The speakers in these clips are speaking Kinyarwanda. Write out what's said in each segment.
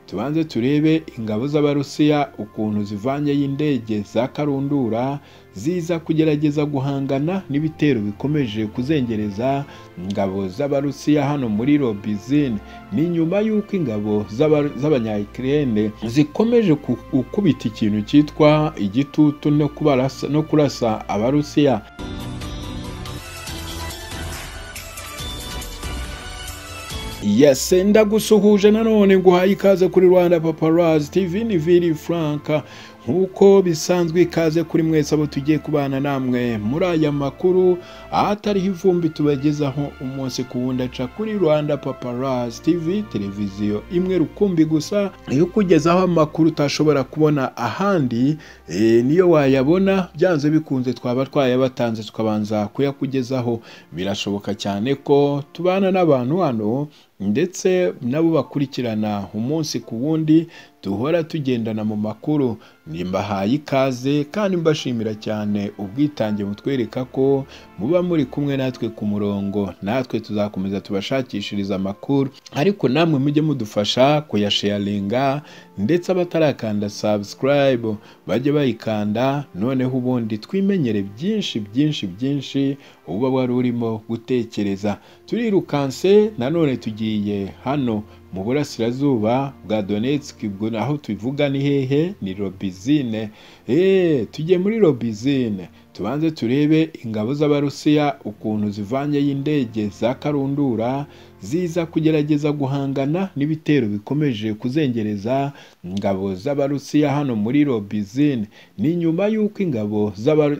tubanze turebe ingabo z'abarusiya ukuntu zivanye y'indege za karundura ziza kugerageza guhangana n'ibitero bikomeje kuzengereza ingabo z'abarusiya hano muri robizine ni nyuma y'uko ingabo z'abanyayikirene zikomeje gukubita ikintu cyitwa igitutu no kubarasa- no kurasa abarusiya yasenda gusuhuje nanone nguhaye ikaze kuri rwanda paparazi tv ni viri franka nk'uko bisanzwe ikaze kuri mwese abo tugiye kubana namwe muri aya makuru ahatariho ivumbi tubagezaho umunsi ku wundi aca kuri rwanda paparazi tv televiziyo imwe rukumbi gusa iyo ukugezaho amakuru utashobora kubona ahandi eh, niyo wayabona byanze bikunze twaba twayabatanze tukabanza kuyakugezaho birashoboka cyane ko tubana n'abantu hano ndetse nabo bakurikirana umunsi ku wundi duhora tugendana mu makuru nimbahaye ikaze kandi mbashimira cyane ubwitange mutwereka ko muba muri kumwe natwe ku murongo natwe tuzakomeza tubashakishiriza amakuru ariko namwe mujye mudufasha kuyasharinga ndetse abatarakanda subscribe bajye bayikanda noneho ubundi twimenyere byinshi byinshi byinshi uba wari urimo gutekereza turirukanse nanone tugiye hano mu burasirazuba bwa donetsk ubwo aho tubivuga ni hehe ni robizine eee tujye muri robizine tubanze turebe ingabo z'abarusiya ukuntu zivanye y'indege za karundura ziza kugerageza guhangana n'ibitero bikomeje kuzengereza ingabo z'abarusiya hano muri robizine ni nyuma y'uko ingabo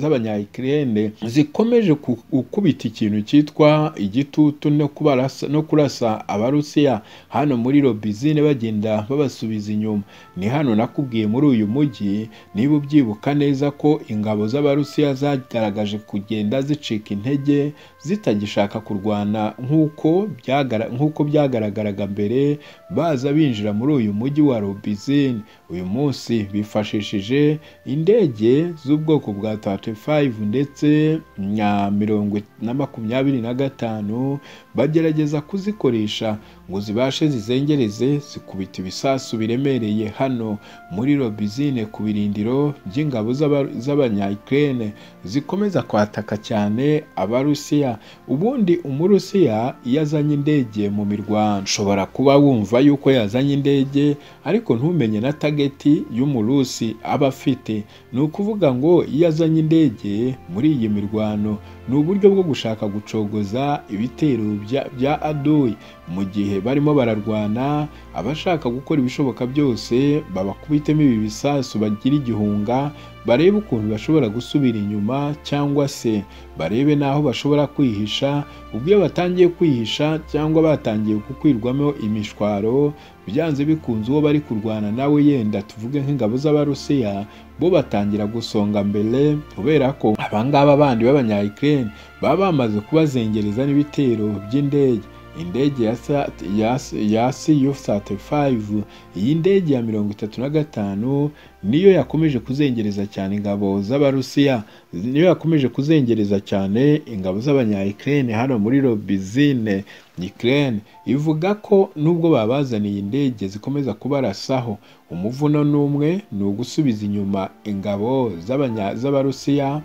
z'abanyayikirene zikomeje ku- gukubita ikintu cyitwa igitutu no kubarasa- no kurasa abarusiya hano muri robizine bagenda babasubiza inyuma ni hano nakubwiye muri uyu mujyi niba ubyibuka neza ko ingabo z'abarusiya zagaragaje kugenda zicika intege zitagishaka kurwana nk'uko byagara- nk'uko byagaragaraga mbere baza binjira muri uyu mujyi wa robizine uyu munsi bifashishije indege z'ubwoko bwa 35 ndetse na mirongo na makumyabiri na gatanu bagerageza kuzikoresha ngo zibashe zizengereze zikubita ibisasu biremereye hano muri robizine ku birindiro by'ingabo z'aba- z'abanyayikirene zikomeza kwataka cyane abarusiya ubundi umurusiya iyo azanye indege mu mirwano ushobora kuba wumva yuko yazanye indege ariko ntumenye na tageti y'umurusi aba afite ni ukuvuga ngo iyo azanye indege muri iyi mirwano ni uburyo bwo gushaka gucogoza ibitero bya- bya adoyi mu gihe barimo bararwana abashaka gukora ibishoboka byose babakubitemo ibi bisasu bagira igihunga barebe ukuntu bashobora gusubira inyuma cyangwa se barebe n'aho bashobora kwihisha ubwo iyo batangiye kwihisha cyangwa batangiye gukwirwamo imishwaro byanze bikunze uwo bari kurwana nawe yenda tuvuge nk'ingabo z'abarusiya bo batangira gusonga mbere kubera ko abangaba bandi b'abanyayikirene baba bamaze kubazengereza n'ibitero by'indege indege ya sa- ya s- ya su 35 iyi ndege ya mirongo itatu na gatanu niyo yakomeje kuzengereza cyane ingabo z'abarusiya niyo yakomeje kuzengereza cyane ingabo z'abanyayikirene hano muri robizine ikirene ivuga ko nubwo babazaniye indege zikomeza kubarasaho umuvuno n'umwe ni ugusubiza inyuma ingabo z'abanya- z'abarusiya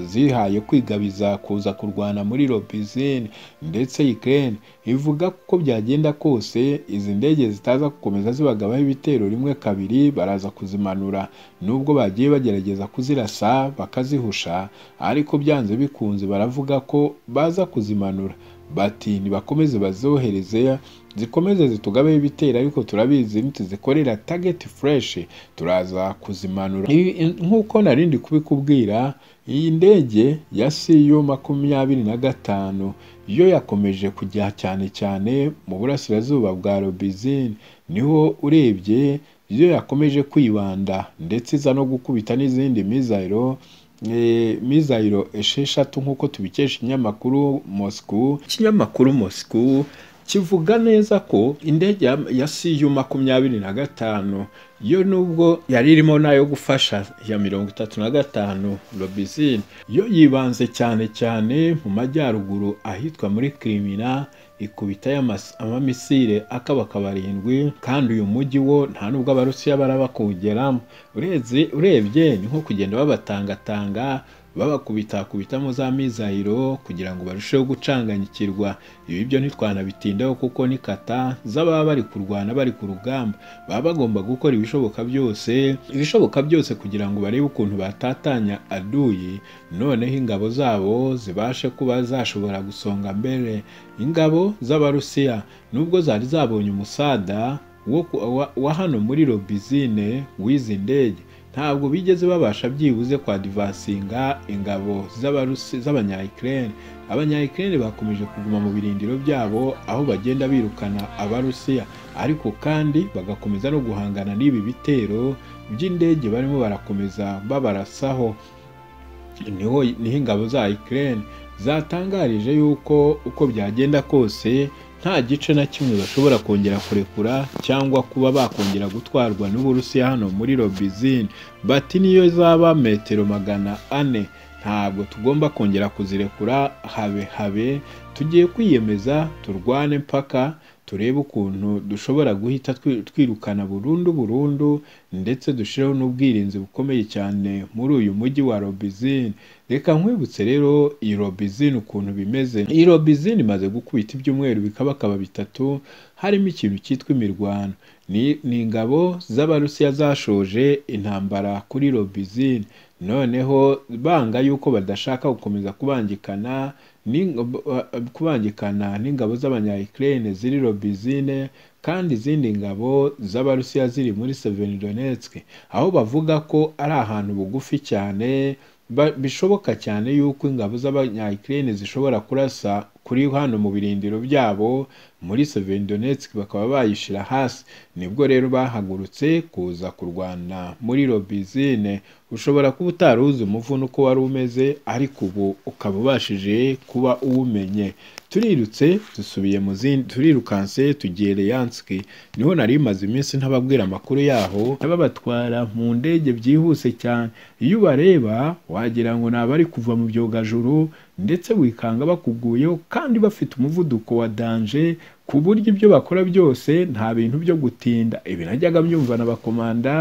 zihaye kwigabiza kuza kurwana muri robizine ndetse ikirene ivuga ko byagenda kose izi ndege zitaza gukomeza zibagabaho ibitero rimwe kabiri baraza kuzimanura nubwo bagiye bagerageza kuzirasa bakazihusha ariko byanze bikunze baravuga ko baza kuzimanura bati nibakomeze bazohereze zikomeze zitugabeho ibitero ariko turabizi nituzikorera tageti fureshi turaza kuzimanura Ibi- nk'uko nari ndi kubikubwira iyi ndege ya siyo makumyabiri na gatanu yo yakomeje kujya cyane cyane mu burasirazuba bwa robizine niho urebye yo yakomeje kwibanda ndetse iza no gukubita n'izindi mizayiro Eh, mizayiro esheshatu nk'uko tubikesha ikinyamakuru moscou ikinyamakuru moscou kivuga neza ko indege ya- ya siyu makumyabiri na gatanu yo nubwo yari irimo n'ayo gufasha ya mirongo itatu na gatanu robizine yo yibanze cyane cyane mu majyaruguru ahitwa muri kirimina ikubita amamisire akabaka barindwi kandi uyu mujyi wo nta nubwo abarusiya baraba kuwugeramo urebye ni nko kugenda babatangatanga babakubitakubitamo za mizayiro kugira ngo barusheho gucanganyikirwa ibi byo ntitwanabitindaho kuko ni kata z'ababa bari kurwana bari ku rugamba baba bagomba gukora ibishoboka byose ibishoboka byose kugira ngo barebe ukuntu batatanya aduyi noneho ingabo zabo zibashe kuba zashobora gusonga mbere ingabo z'abarusiya nubwo zari zabonye umusada wa hano muri robizine w'izi ndege ntabwo bigeze babasha byibuze kwadivansinga ingabo z'abanyayikirere abanyayikirere bakomeje kuguma mu birindiro byabo aho bagenda birukana abarusiya ariko kandi bagakomeza no guhangana n'ibi bitero by'indege barimo barakomeza babarasaho niho niho ingabo za ikirere zatangarije yuko uko byagenda kose nta gice na kimwe bashobora kongera kurekura cyangwa kuba bakongera gutwarwa n'uburusiya hano muri robizine bati niyo zaba metero magana ane ntabwo tugomba kongera kuzirekura habe habe tugiye kwiyemeza turwane mpaka turebe ukuntu dushobora guhita twirukana burundu burundu ndetse dushireho n'ubwirinzi bukomeye cyane muri uyu mujyi wa robizine reka nkwibutse rero iyi robizine ukuntu bimeze iyi robizine imaze gukubita ibyumweru bikabakaba bitatu harimo ikintu cyitwa imirwano ni ingabo z'abarusiya zashoje intambara kuri robizine noneho banga yuko badashaka gukomeza kubangikana kubangikana n'ingabo z'abanyayikirere ziri robizine kandi izindi ngabo z'abarusiya ziri muri severidonetske aho bavuga ko ari ahantu bugufi cyane bishoboka cyane yuko ingabo z'abanyayikirere zishobora kurasa kuri hano mu birindiro byabo muri severidonetske bakaba bayishyira hasi nibwo rero bahagurutse kuza kurwana muri robizine ushobora kuba utari uzi umuvuno uko wari umeze ariko ubu ukaba ubashije kuba uwumenye turirutse dusubiye mu zindi turirukanse tugiye leyanski niho nari imaze iminsi ntababwira amakuru yaho n'ababatwara mu ndege byihuse cyane iyo ubareba wagira ngo ni abari kuva mu byogajuru ndetse wikanga bakuguyeho kandi bafite umuvuduko wa danje ku buryo ibyo bakora byose nta bintu byo gutinda ibi najyaga mbyumva na bakomanda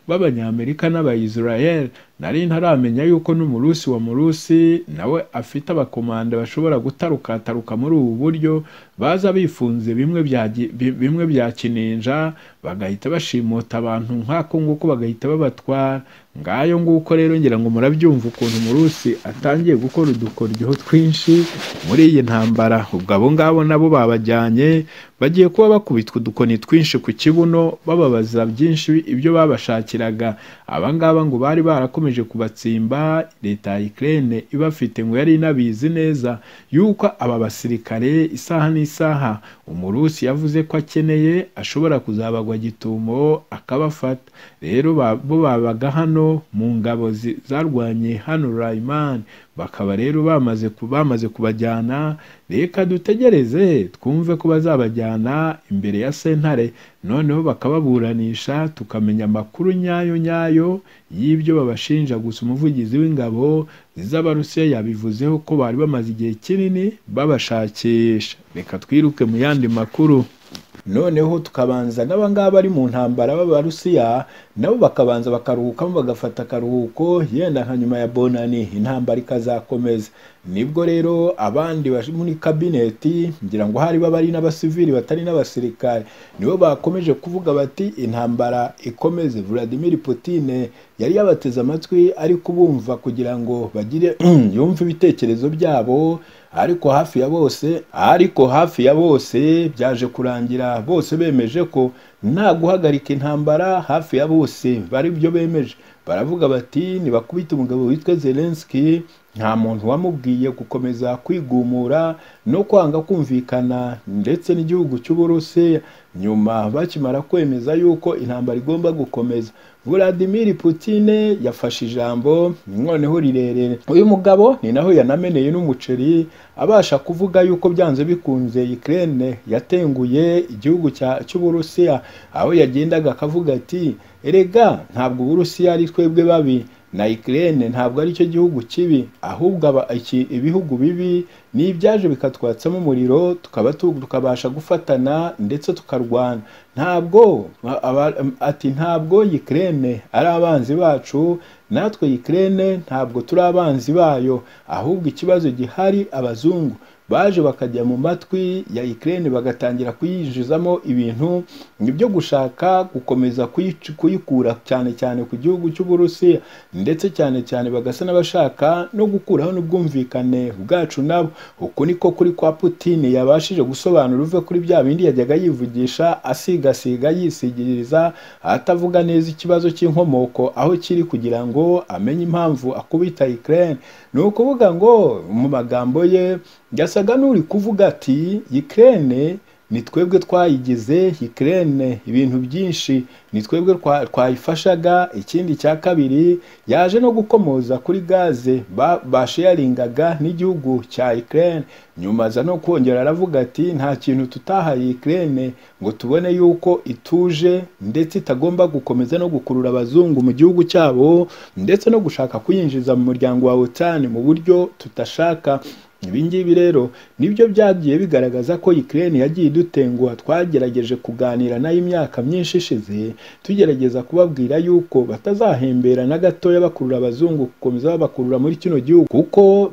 b'abanyamerika n'abayisirayeli nari ntaramenya yuko n'umurusi wa murusi nawe afite abakomanda bashobora gutarukataruka muri ubu buryo baza bifunze bimwe bya kininja bagahita bashimuta abantu nk'ako nguko bagahita babatwara ngayo nguko rero ngira ngo murabyumva ukuntu murusi atangiye gukora udukoryo twinshi muri iyi ntambara ubwo abo ngabo nabo babajyanye bagiye kuba bakubitwa udukoni twinshi ku kibuno bababaza byinshi ibyo babashakiraga abangaba ngo bari barakomeje kubatsimba leta ya ikirere ibafite ngo yari inabizi neza yuko aba basirikare isaha n'isaha umurusi yavuze ko akeneye ashobora kuzabagwa gitumo akabafata rero bo babaga hano mu ngabo zarwanye hano rayimani bakaba rero bamaze bamaze kubajyana reka dutegereze twumve ko bazabajyana imbere ya sentare noneho bakababuranisha tukamenya amakuru nyayo nyayo y'ibyo babashinja gusa umuvugizi w'ingabo z'abarusiya yabivuzeho ko bari bamaze igihe kinini babashakisha reka twiruke mu yandi makuru noneho tukabanza n'abangaba bari mu ntambara b'abarusiya nabo bakabanza bakaruhukamo bagafata akaruhuko yenda nka nyuma ya bonani intambara ikazakomeza nibwo rero abandi bari muri kabineti ngira ngo hari bari n'abasivili batari n'abasirikare nibo bakomeje kuvuga bati intambara ikomeze vladimir Putin yari yabateze amatwi ariko ubumva kugira ngo bagire yumve ibitekerezo byabo ariko hafi ya bose ariko hafi ya bose byaje kurangira bose bemeje ko nta guhagarika intambara hafi ya bose bari byo bemeje baravuga bati ntibakubite umugabo witwa zelenski nta muntu wamubwiye gukomeza kwigumura no kwanga kumvikana ndetse n'igihugu cy'uburusi nyuma bakimara kwemeza yuko intambara igomba gukomeza Vladimir Putin yafashe ijambo noneho rirerere uyu mugabo ni naho yanameneye n'umuceri abasha kuvuga yuko byanze bikunze Ukraine yatenguye igihugu cy'uburusiya aho yagendaga akavuga ati erega ntabwo uburusiya ari twebwe babi na Ukraine ntabwo ari cyo gihugu kibi ahubwo ibihugu bibi ni ibyaje bikatwatsamo umuriro tukaba tukabasha gufatana ndetse tukarwana ntabwo ati ntabwo yikirene ari abanzi bacu natwe yikirene ntabwo turi abanzi bayo ahubwo ikibazo gihari abazungu baje bakajya mu matwi ya ikirere bagatangira kuyinjizamo ibintu byo gushaka gukomeza kuyikura cyane cyane ku gihugu cy'uburusiya ndetse cyane cyane bagasa n'abashaka no gukuraho n'ubwumvikane bwacu nabo uku niko kuri kwa Putin yabashije gusobanura uve kuri bya bindi yajyaga yivugisha asigasiga yisigiriza atavuga neza ikibazo cy'inkomoko aho kiri kugira ngo amenye impamvu akubita ikirere ni ukuvuga ngo mu magambo ye yasaga n'uri kuvuga ati ikirere ni twebwe twayigize ikirere ibintu byinshi ni twebwe twayifashaga ikindi cya kabiri yaje no gukomoza kuri gaze basheyaringaga n'igihugu cya ikirere nyuma aza no kongera aravuga ati nta kintu tutahaye ikirere ngo tubone yuko ituje ndetse itagomba gukomeza no gukurura abazungu mu gihugu cyabo ndetse no gushaka kuyinjiza mu muryango wa otani mu buryo tudashaka ibingibi rero nibyo byagiye bigaragaza ko ikirere yagiye idutenguha twagerageje kuganira nayo imyaka myinshi ishize tugerageza kubabwira yuko batazahembera na gatoya bakurura abazungu gukomeza babakurura muri kino gihugu kuko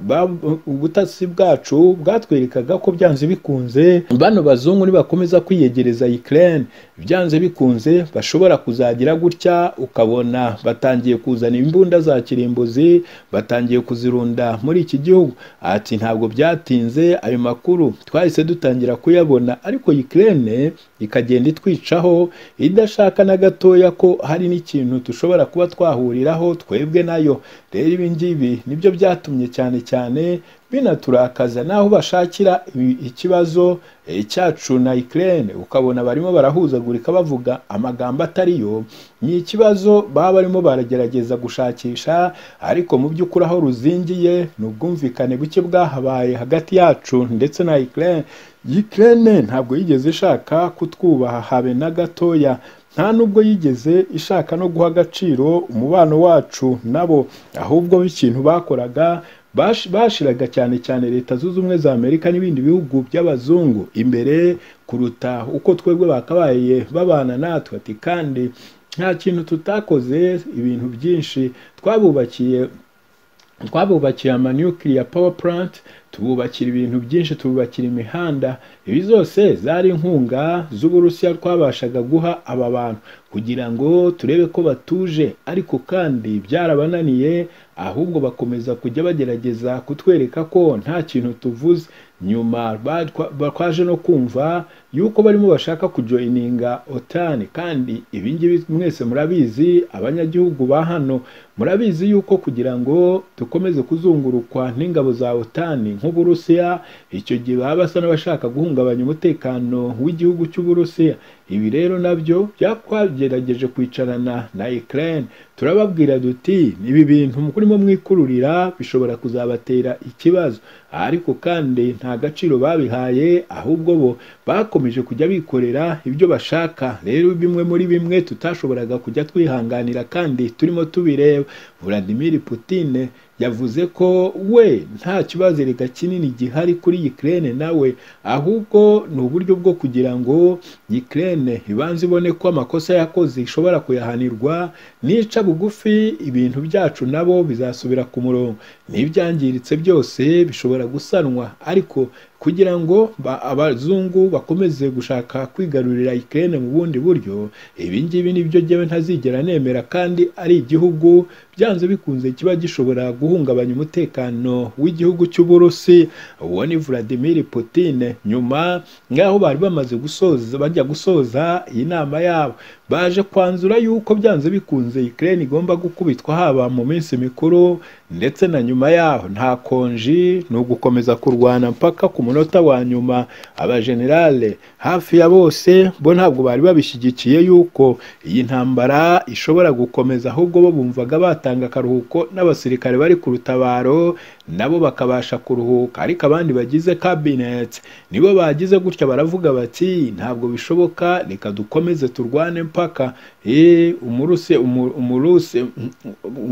ubutasi bwacu bwatwerekaga ko byanze bikunze bano bazungu nibakomeza kwiyegereza ikirere byanze bikunze bashobora kuzagira gutya ukabona batangiye kuzana imbunda za kirimbuzi batangiye kuzirunda muri iki gihugu ati ntabwo ntabwo byatinze ayo makuru twahise dutangira kuyabona ariko ikirere ikagenda itwicaho idashaka na gatoya ko hari n'ikintu dushobora kuba twahuriraho twebwe nayo rero ibi ngibi nibyo byatumye cyane cyane binaturakaza n'aho bashakira ikibazo cyacu na ikirere ukabona barimo barahuzagurika bavuga amagambo atari yo ni ikibazo baba barimo baragerageza gushakisha ariko mu by'ukuri aho ruzingiye ni ubwumvikane buke bwahabaye hagati yacu ndetse na ikirere ikirere ntabwo yigeze ishaka kutwubaha habe na gatoya nta nubwo yigeze ishaka no guha agaciro umubano wacu nabo ahubwo ikintu bakoraga bashiraga cyane cyane leta zunze ubumwe za amerika n'ibindi bihugu by'abazungu imbere kuruta uko twebwe bakabaye babana natwe ati kandi nta kintu tutakoze ibintu byinshi twabubakiye twabubakiye ama nuclear power plant tububakira ibintu byinshi tububakira imihanda ibi zose zari inkunga z'uburusiya twabashaga guha aba bantu kugira ngo turebe ko batuje ariko kandi byarabananiye ahubwo bakomeza kujya bagerageza kutwereka ko nta kintu tuvuze nyuma twaje no kumva yuko barimo bashaka kujoyininga otani kandi ibingibi mwese murabizi abanyagihugu ba hano murabizi yuko kugira ngo dukomeze kuzungurukwa n'ingabo za otani nk'uburusiya icyo gihe baba basa n'abashaka guhungabanya umutekano w'igihugu cy'uburusiya ibi rero nabyo byatwagerageje kwicarana na ikirere turababwira duti ibi bintu murimo mwikururira bishobora kuzabatera ikibazo ariko kandi nta gaciro babihaye ahubwo bo bakomeje kujya bikorera ibyo bashaka rero bimwe muri bimwe tutashoboraga kujya twihanganira kandi turimo tubireba Vladimir Putine yavuze ko we nta kibazo reka kinini gihari kuri Ukraine nawe ahubwo ni uburyo bwo kugira ngo Ukraine ibanze ibone ko amakosa yakoze ishobora kuyahanirwa nica bugufi ibintu byacu nabo bizasubira ku murongo n'ibyangiritse byose bishobora gusanwa ariko kugira ngo abazungu bakomeze gushaka kwigarurira ikirere mu bundi buryo ibi ngibi nibyo njyewe ntazigera nemera kandi ari igihugu byanze bikunze kiba gishobora guhungabanya umutekano w'igihugu cy'uburusi uwo ni Vladimir Putin nyuma ngaho bari bamaze gusoza bajya gusoza iyi nama yabo baje kwanzura yuko byanze bikunze ikirere igomba gukubitwa haba mu minsi mikuru ndetse na nyuma yaho nta konji ni ugukomeza kurwana mpaka ku munota wa nyuma abajenerale hafi ya bose bo ntabwo bari babishyigikiye yuko iyi ntambara ishobora gukomeza ahubwo bo bumvaga batanga akaruhuko n'abasirikare bari ku rutabaro nabo bakabasha kuruhuka ariko abandi bagize kabineti nibo bagize gutya baravuga bati ntabwo bishoboka reka dukomeze turwane mpaka eee umuruse umu- umuruse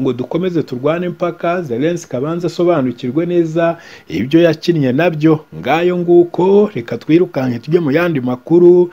ngo dukomeze turwane mpaka zelensi abanze asobanukirwe neza ibyo yakinnye nabyo ngayo nguko reka twirukanke tujye mu yandi makuru